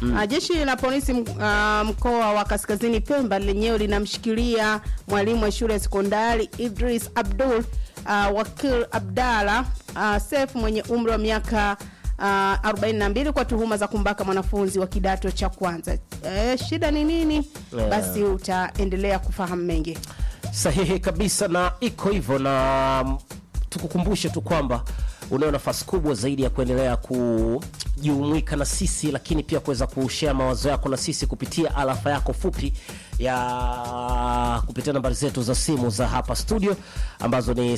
Ah, jeshi la polisi m- ah, mkoa wa Kaskazini Pemba lenyewe linamshikilia mwalimu wa shule ya sekondari Idris Abdul uh, Wakil Abdalla uh, Sef mwenye umri wa miaka uh, 42 kwa tuhuma za kumbaka mwanafunzi wa kidato cha kwanza. Eh, shida ni nini? Yeah. Basi utaendelea kufahamu mengi. sahihi kabisa na iko hivyo na mm, tukukumbushe tu kwamba unayo nafasi kubwa zaidi ya kuendelea kujumuika na sisi lakini pia kuweza kushare mawazo yako na sisi kupitia alafa yako fupi ya kupitia nambari zetu za simu za hapa studio ambazo ni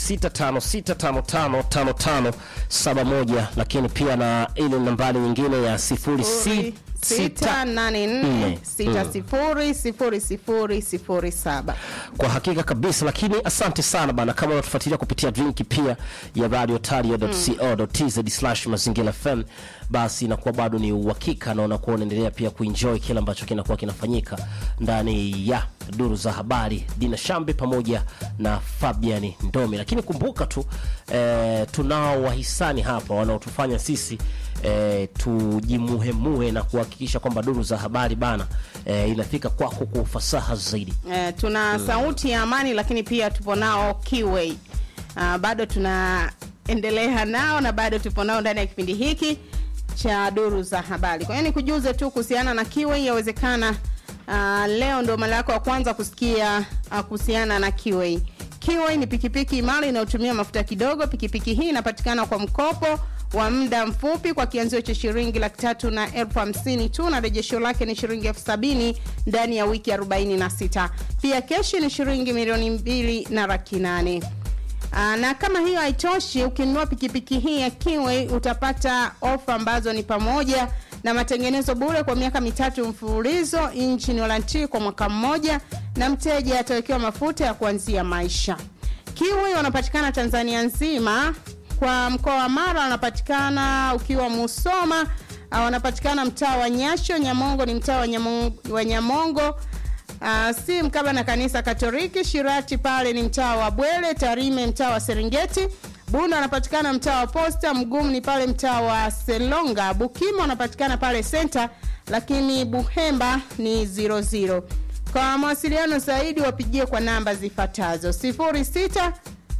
0656555571 lakini pia na ile nambari nyingine ya 06 sita nane nne sita sifuri sifuri sifuri sifuri saba. kwa hakika kabisa lakini asante sana bana kama unatufuatilia kupitia drink pia ya radiotario.co.tz slash mazingira fm basi inakuwa bado ni uhakika na unakuwa unaendelea pia kuenjoy kile ambacho kinakuwa kinafanyika ndani ya duru za habari dina shambe pamoja na fabian ndomi lakini kumbuka tu eh, tunao wahisani hapa wanaotufanya sisi eh, tujimuhemuhe na kuhakikisha kwamba duru za habari bana eh, inafika kwako kwa ufasaha zaidi Eh, tuna sauti ya amani lakini pia tupo nao Kiway. Uh, bado tunaendelea nao na bado tupo nao ndani ya kipindi hiki cha duru za habari. Kwa hiyo nikujuze tu kuhusiana na Kiway, yawezekana uh, leo ndo mara yako ya kwanza kusikia uh, kuhusiana na Kiway. Kiway ni pikipiki imara inayotumia mafuta kidogo. Pikipiki hii inapatikana kwa mkopo wa muda mfupi kwa kianzio cha shilingi laki tatu na elfu hamsini tu na rejesho lake ni shilingi elfu sabini ndani ya wiki 46. Pia keshi ni shilingi milioni mbili na laki nane. Aa, na kama hiyo haitoshi, ukinunua pikipiki hii ya Kiway utapata ofa ambazo ni pamoja na matengenezo bure kwa miaka mitatu mfululizo, engine warranty kwa mwaka mmoja, na mteja atawekewa mafuta ya kuanzia maisha. Kiway wanapatikana Tanzania nzima. Kwa mkoa wa Mara wanapatikana ukiwa Musoma, ah, wanapatikana mtaa wa Nyasho. Nyamongo ni mtaa wa Nyamongo, wa Nyamongo. Uh, si mkaba na kanisa Katoliki. Shirati pale ni mtaa wa Bwele. Tarime mtaa wa Serengeti. Bunda anapatikana mtaa wa Posta. Mgumu ni pale mtaa wa Selonga. Bukimo anapatikana pale Center, lakini Buhemba ni 00. Kwa mawasiliano zaidi wapigie kwa namba zifuatazo 06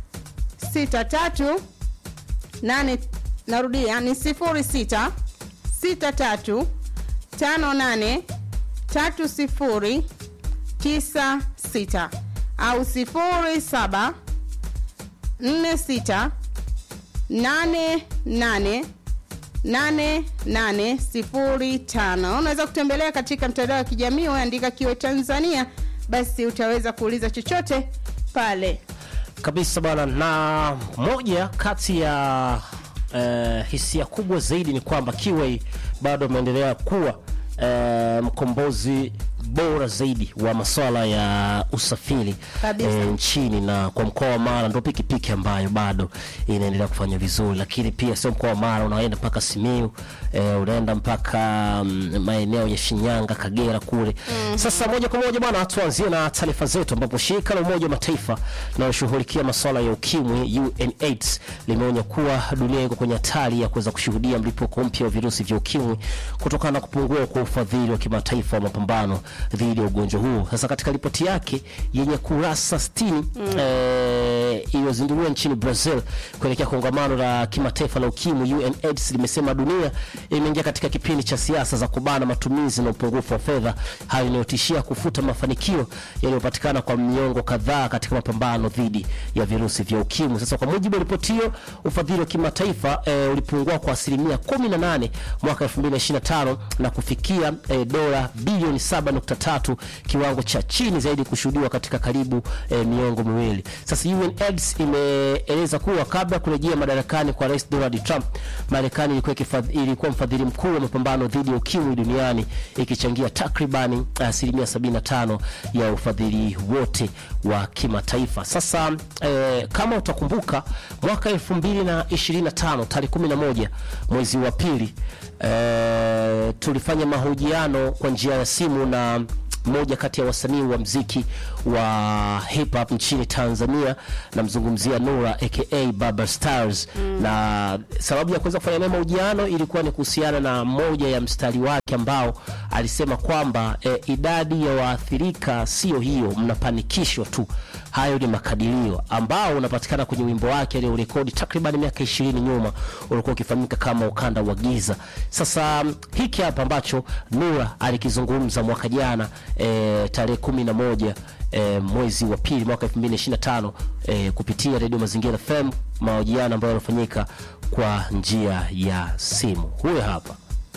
63 8 narudia ni 06 63 58 30 96 au 07 46 88 8805. Unaweza kutembelea katika mtandao wa kijamii uandika Kiwe Tanzania, basi utaweza kuuliza chochote pale. kabisa bwana na moja kati ya eh, hisia kubwa zaidi ni kwamba Kiway bado ameendelea kuwa eh, mkombozi bora zaidi wa masuala ya usafiri Kabisa. eh, nchini na kwa mkoa wa Mara ndo pikipiki ambayo bado inaendelea kufanya vizuri, lakini pia sio mkoa wa Mara, unaenda mpaka Simiu eh, unaenda mpaka mm, maeneo ya Shinyanga, Kagera kule. Sasa moja kwa moja bwana, tuanzie na taarifa zetu, ambapo shirika la Umoja wa Mataifa linaloshughulikia masuala ya ukimwi UNAIDS limeonya kuwa dunia iko kwenye hatari ya kuweza kushuhudia mlipuko mpya wa virusi vya ukimwi kutokana na kupungua kwa ufadhili wa kimataifa wa mapambano dhidi ya ugonjwa huu. Sasa katika ripoti yake yenye kurasa 60 eh, iliyozinduliwa nchini Brazil kuelekea kongamano la kimataifa la ukimwi, UNAIDS limesema dunia imeingia katika kipindi cha siasa za kubana matumizi na upungufu wa fedha, hali inayotishia kufuta mafanikio yaliyopatikana kwa miongo kadhaa katika mapambano dhidi ya virusi vya ukimwi. Sasa kwa mujibu wa ripoti hiyo, ufadhili wa kimataifa eh, ulipungua kwa asilimia 18 mwaka 2025 na kufikia eh, dola bilioni 7.3, kiwango cha chini zaidi kushuhudiwa katika karibu eh, miongo miwili. Sasa UNAIDS imeeleza kuwa kabla ya kurejea madarakani kwa Rais Donald Trump, Marekani ilikuwa ikifadhi- ilikuwa mfadhili mkuu wa mapambano dhidi ya ukimwi duniani ikichangia takribani asilimia 75 ya ufadhili wote wa kimataifa. Sasa eh, kama utakumbuka mwaka 2025 tarehe 11 mwezi wa pili eh, tulifanya mahojiano kwa njia ya simu na mmoja kati ya wasanii wa mziki wa hip hop nchini Tanzania, namzungumzia Nura aka Baba Stars na sababu ya kuweza kufanya naye mahojiano ilikuwa ni kuhusiana na moja ya mstari wake ambao alisema kwamba e, idadi ya waathirika sio hiyo, mnapanikishwa tu. Hayo ni makadirio ambao unapatikana kwenye wimbo wake aliorekodi takriban miaka ishirini nyuma, ulikuwa ukifahamika kama ukanda wa giza. Sasa mm, hiki hapa ambacho Nura alikizungumza mwaka jana e, tarehe kumi na moja e, mwezi wa pili mwaka 2025 e, kupitia redio Mazingira FM, mahojiano ambayo yanafanyika kwa njia ya simu. Huyo hapa.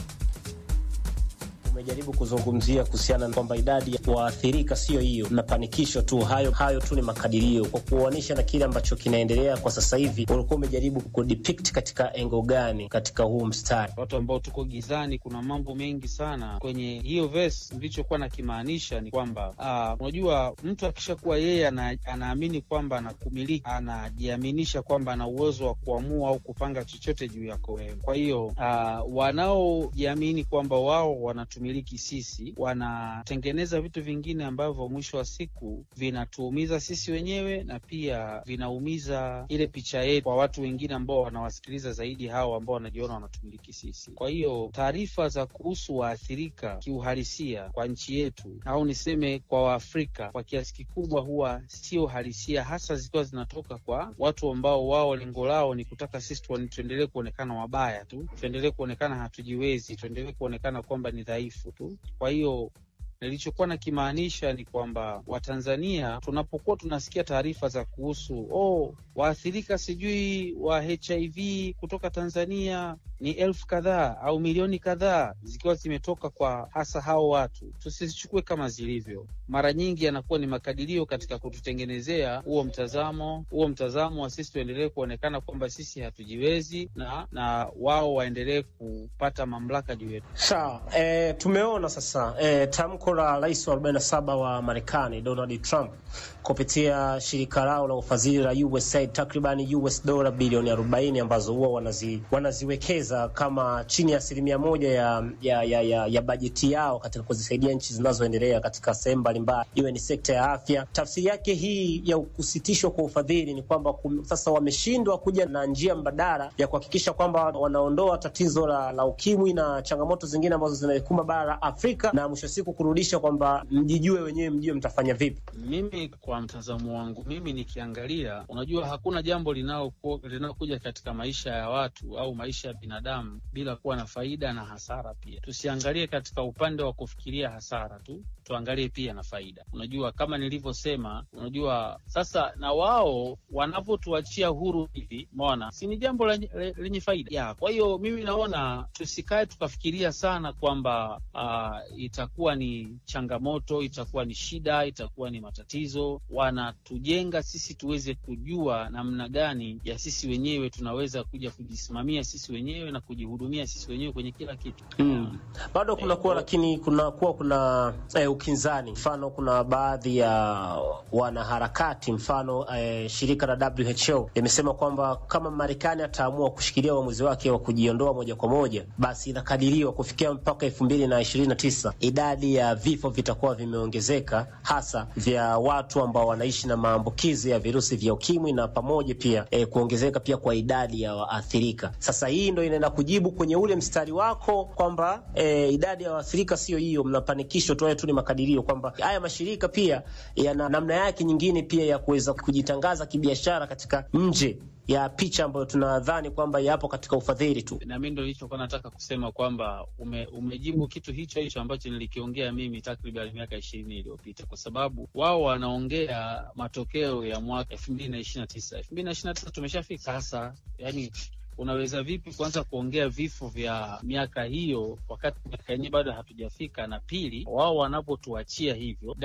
Umejaribu kuzungumzia kuhusiana na kwamba idadi ya waathirika sio hiyo, mnapanikishwa tu. Hayo hayo tu ni makadirio, kwa kuoanisha na kile ambacho kinaendelea kwa sasa hivi. Ulikuwa umejaribu kudepict katika engo gani katika huu mstari? watu ambao tuko gizani, kuna mambo mengi sana kwenye hiyo verse. Nilichokuwa nakimaanisha ni kwamba ah, unajua mtu akishakuwa yeye ana, anaamini kwamba anakumiliki, anajiaminisha kwamba ana uwezo wa kuamua au kupanga chochote juu yako wewe. Kwa hiyo ah, wanaojiamini kwamba wao wanatumiliki sisi, wanatengeneza vitu vingine ambavyo mwisho wa siku vinatuumiza sisi wenyewe na pia vinaumiza ile picha yetu kwa watu wengine ambao wanawasikiliza zaidi hao ambao wanajiona wanatumiliki sisi. Kwa hiyo taarifa za kuhusu waathirika kiuhalisia kwa nchi yetu au niseme kwa Waafrika kwa kiasi kikubwa huwa sio halisia, hasa zikiwa zinatoka kwa watu ambao wao lengo lao ni kutaka sisi tuone- tuendelee kuonekana wabaya tu, tuendelee kuonekana hatujiwezi, tuendelee kuonekana kwamba ni dhaifu tu. Kwa hiyo nilichokuwa nakimaanisha ni kwamba Watanzania tunapokuwa tunasikia taarifa za kuhusu oh, waathirika sijui wa HIV kutoka Tanzania ni elfu kadhaa au milioni kadhaa zikiwa zimetoka kwa hasa hao watu, tusizichukue kama zilivyo. Mara nyingi yanakuwa ni makadirio katika kututengenezea huo mtazamo huo mtazamo wa sisi tuendelee kuonekana kwamba sisi hatujiwezi na na wao waendelee kupata mamlaka juu yetu. Sawa, e, tumeona sasa e, tamko la rais wa 47 wa Marekani Donald Trump kupitia shirika lao la ufadhili la USAID takriban US dola bilioni 40 ambazo huwa wanazi, wanaziwekeza kama chini ya asilimia moja ya, ya, ya, ya, ya bajeti yao katika kuzisaidia nchi zinazoendelea katika sehemu mbalimbali, iwe ni sekta ya afya. Tafsiri yake hii ya kusitishwa kwa ufadhili ni kwamba kum, sasa wameshindwa kuja na njia mbadala ya kuhakikisha kwamba wanaondoa tatizo la, la ukimwi na changamoto zingine ambazo zinaikumba bara la Afrika na mwisho wa siku kurudisha kwamba mjijue wenyewe, mjue mtafanya vipi. Mimi kwa mtazamo wangu mimi nikiangalia, unajua hakuna jambo linaloku- linalokuja katika maisha ya watu au maisha ya binadamu bila kuwa na faida na hasara pia. Tusiangalie katika upande wa kufikiria hasara tu, tuangalie pia na faida. Unajua, kama nilivyosema, unajua sasa na wao wanavyotuachia huru hivi, umeona, si ni jambo lenye le- lenye faida ya. Kwa hiyo mimi naona tusikae tukafikiria sana kwamba ah, itakuwa ni changamoto, itakuwa ni shida, itakuwa ni matatizo. Wanatujenga sisi tuweze kujua namna gani ya sisi wenyewe tunaweza kuja kujisimamia sisi wenyewe na kujihudumia sisi wenyewe kwenye kila kitu. Mm. Bado kunakuwa lakini kunakuwa kuna eh, ukinzani. Mfano, kuna baadhi ya wanaharakati, mfano eh, shirika la WHO limesema kwamba kama Marekani ataamua kushikilia uamuzi wake wa kujiondoa moja kwa moja, basi inakadiriwa kufikia mpaka elfu mbili na ishirini na tisa idadi ya vifo vitakuwa vimeongezeka, hasa vya watu ambao wanaishi na maambukizi ya virusi vya ukimwi na pamoja pia eh, kuongezeka pia kwa idadi ya waathirika. Sasa hii ndo inaenda kujibu kwenye ule mstari wako kwamba eh, idadi ya waathirika sio hiyo, mnapanikishwa tu, haya tu ni makadirio, kwamba haya mashirika pia yana namna yake nyingine pia ya kuweza kujitangaza kibiashara katika nje ya picha ambayo tunadhani kwamba yapo katika ufadhili tu. na mi ndo nilichokuwa nataka kusema kwamba ume, umejibu kitu hicho hicho ambacho nilikiongea mimi takriban miaka ishirini iliyopita, kwa sababu wao wanaongea matokeo ya mwaka elfu mbili na ishirini na tisa elfu mbili na ishirini na tisa tumeshafika sasa, yani unaweza vipi kuanza kuongea vifo vya miaka hiyo wakati miaka yenyewe bado hatujafika? Na pili, wao wanapotuachia hivyo,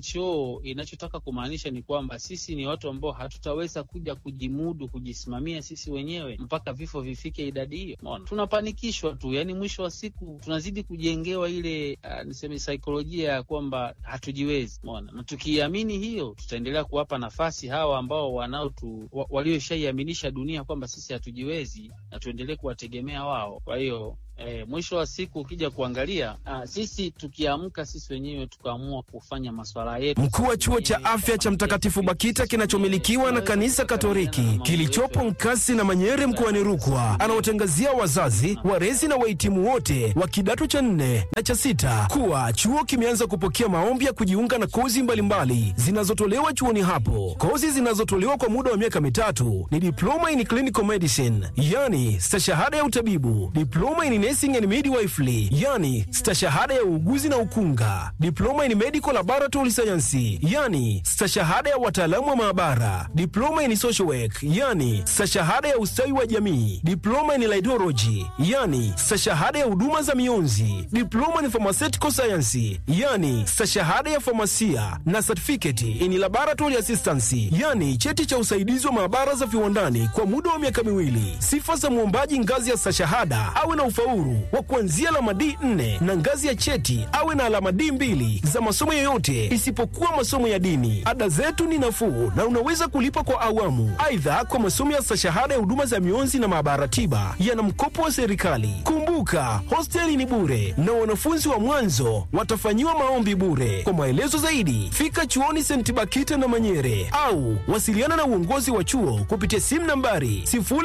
WHO inachotaka kumaanisha ni kwamba sisi ni watu ambao hatutaweza kuja kujimudu kujisimamia sisi wenyewe mpaka vifo vifike idadi hiyo. Umeona, tunapanikishwa tu, yani mwisho wa siku tunazidi kujengewa ile uh, niseme saikolojia ya kwamba hatujiwezi. Umeona, na tukiamini hiyo, tutaendelea kuwapa nafasi hawa ambao wanaotu wa, walioshaiaminisha dunia kwamba sisi hatujiwezi na tuendelee kuwategemea wao. Kwa hiyo E, mwisho wa siku ukija kuangalia a, sisi tukiamka sisi wenyewe tukaamua kufanya maswala yetu. Mkuu wa chuo cha wenyewe afya cha kama Mtakatifu majeshi, Bakita sisi kinachomilikiwa na wenyewe kanisa tunaweza Katoliki kukabiliana na kilichopo mambo Nkasi na Manyere mkoani Rukwa anawatangazia wazazi, walezi na wahitimu wote wa kidato cha nne na cha sita kuwa chuo kimeanza kupokea maombi ya kujiunga na kozi mbalimbali zinazotolewa chuoni hapo. Kozi zinazotolewa kwa muda wa miaka mitatu ni diploma in clinical medicine, yani stashahada ya utabibu, diploma in nursing and midwifery, yani stashahada ya uuguzi na ukunga, diploma in medical laboratory science, yani stashahada ya wataalamu wa maabara, diploma in social work, yani stashahada ya ustawi wa jamii, diploma in laidology, yani stashahada ya huduma za mionzi, diploma in pharmaceutical science, yani stashahada ya famasia na certificate in laboratory assistance, yani cheti cha usaidizi wa maabara za viwandani kwa muda wa miaka miwili. Sifa za mwombaji ngazi ya stashahada awe na ufaulu wa kuanzia alama D4 na ngazi ya cheti awe na alama D2 za masomo yoyote isipokuwa masomo ya dini. Ada zetu ni nafuu na unaweza kulipa kwa awamu. Aidha, kwa masomo ya stashahada ya huduma za mionzi na maabara tiba yana mkopo wa serikali. Kumbuka, hosteli ni bure na wanafunzi wa mwanzo watafanyiwa maombi bure. Kwa maelezo zaidi, fika chuoni St. Bakita na Manyere au wasiliana na uongozi wa chuo kupitia simu nambari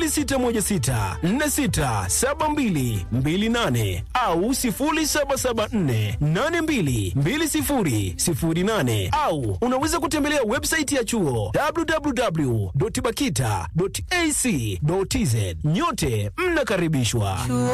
0616467228 au 0774822008 au unaweza kutembelea website ya chuo www.bakita.ac.tz. Nyote mnakaribishwa.